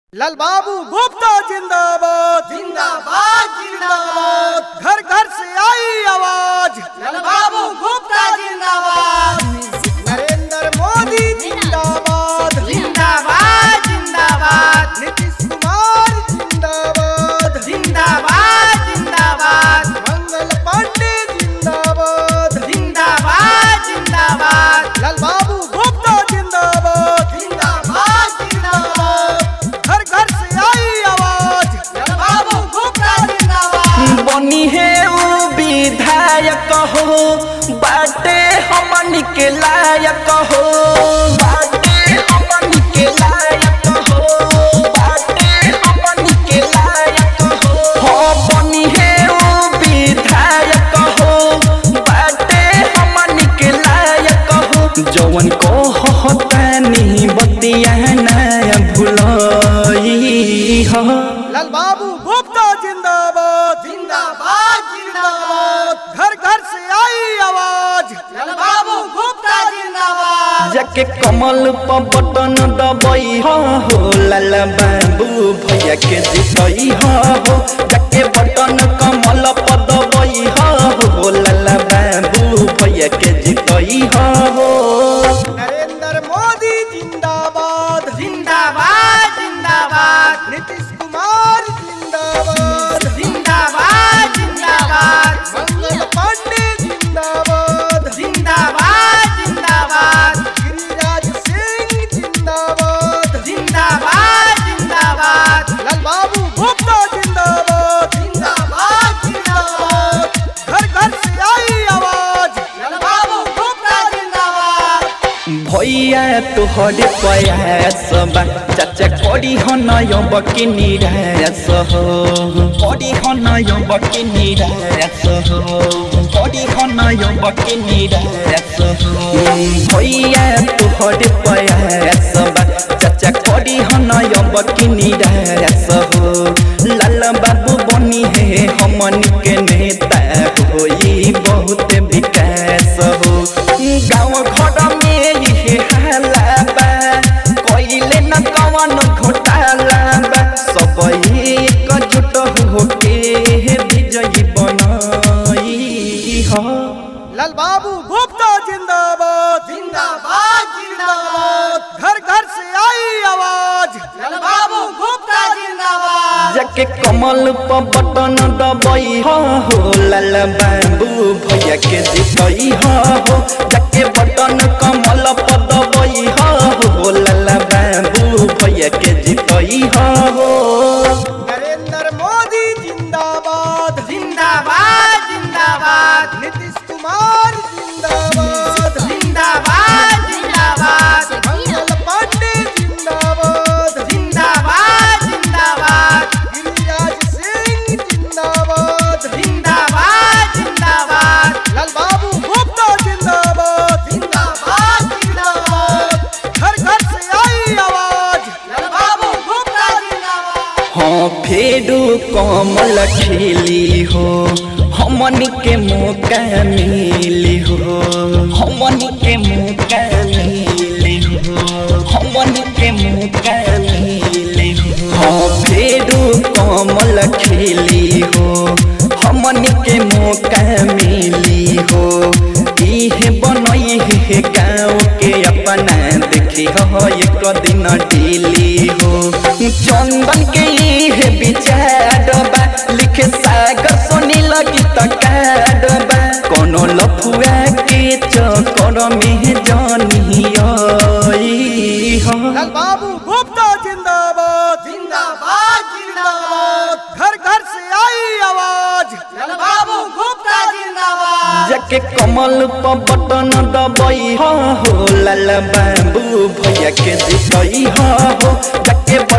लाल बाबू गुप्ता जिंदाबाद जिंदाबाद जिंदाबाद घर घर से आई आवाज लाल बाबू गुप्ता जिंदाबाद नरेंद्र मोदी जिंदाबाद जिंदाबाद जिंदाबाद नीतीश कुमार जिंदाबाद जिंदाबाद जिंदाबाद मंगल पांडे जिंदाबाद जिंदाबाद जिंदाबाद लाल बाबू गुप्ता जिंदाबाद जिंदाबाद जिंदाबाद घर घर से आई आवाज लाल बाबू गुप्ता जिंदाबाद बनी है उ विधायक हो बाटे हमन के लायक हो बाटे हमन के लायक हो बाटे हमन के लायक हो हो बनी है उ विधायक हो बाटे हमन के लायक हो जवन को होता नहीं बतिया ना भुलई हो लाल बाबू गुप्ता जिंदाबाद जिंदाबाद जिंदाबाद घर घर से आई आवाज लाल बाबू गुप्ता जिंदाबाद जाके कमल पर बटन दबई हो लाल बाबू भैया के जितई हो जाके बटन कमल पर दबई हो लाल बाबू भैया के जितई हो नरेंद्र मोदी जिंदाबाद जिंदाबाद जिंदाबाद नीतीश कुमार जिंदाबाद जिंदाबाद जिंदाबाद मंगल पांडे जिंदाबाद जिंदाबाद जिंदाबाद गिरिराज सिंह जिंदाबाद जिंदाबाद जिंदाबाद लाल बाबू गुप्ता जिंदाबाद जिंदाबाद जिंदाबाद घर घर से आई आवाज लाल बाबू गुप्ता जिंदाबाद भैया तोहरे प्रयास बा चाचा करी हो नय बकी निराश हो करी हो नय बकी निराश हो करी हो नय बकी निराश हो भैया तोहरे प्रयास बा चाचा करी हो नय बकी निराश हो लाल बाबू बनी है हमन के नेता होई बहुत विकास हो गाँव घर में ये हाला बा कइले न कवन घोटाला बा सब एकजुट होके विजयी बनाई हो लाल बाबू गुप्ता जिंदाबाद जिंदाबाद जिंदाबाद घर घर से आई आवाज लाल बाबू गुप्ता जिंदाबाद जाके कमल पर बटन दबई हो लाल बाबू भैया के जितई हो जाके बटन कमल पर दबई हो लाल बाबू भैया के जितई हो नरेंद्र मोदी जिंदाबाद जिंदाबाद जिंदाबाद नीतीश कुमार जिंदाबाद जिंदाबाद जिंदाबाद मंगल पांडे जिंदाबाद जिंदाबाद जिंदाबाद गिरिराज सिंह जिंदाबाद जिंदाबाद जिंदाबाद लाल बाबू गुप्ता जिंदाबाद जिंदाबाद जिंदाबाद घर घर से आई आवाज लाल बाबू गुप्ता जिंदाबाद हाँ फेरू कमल खिली हो हमन के मौका मिली हो हमन के मौका मिली हो हमन के मौका मिली हो हाँ फेरू कमल खिली हो हमन के मौका मिली हो इहे बनई है गाँव के अपना देखी हो एक दिन डेली हो चंदन के इहे विचार बा लिखे सागर सोनी लगी तकाडबा कोनो लफुआ के चक्कर में जानी आई हो लाल बाबू गुप्ता जिंदाबाद जिंदाबाद जिंदाबाद घर घर से आई आवाज लाल बाबू गुप्ता जिंदाबाद जाके कमल पर बटन दबई हो लाल बाबू भैया के जितई हो जाके